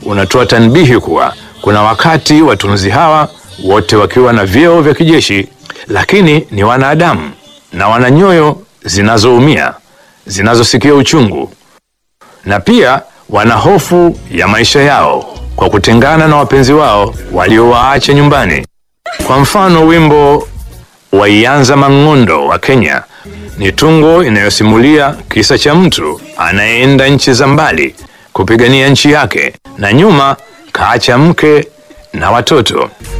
unatoa tanbihi kuwa kuna wakati watunzi hawa wote wakiwa na vyeo vya kijeshi, lakini ni wanadamu na wana nyoyo zinazoumia, zinazosikia uchungu, na pia wana hofu ya maisha yao kwa kutengana na wapenzi wao waliowaacha nyumbani. Kwa mfano, wimbo wa Ianza Mang'ondo wa Kenya ni tungo inayosimulia kisa cha mtu anayeenda nchi za mbali kupigania nchi yake na nyuma kaacha mke na watoto.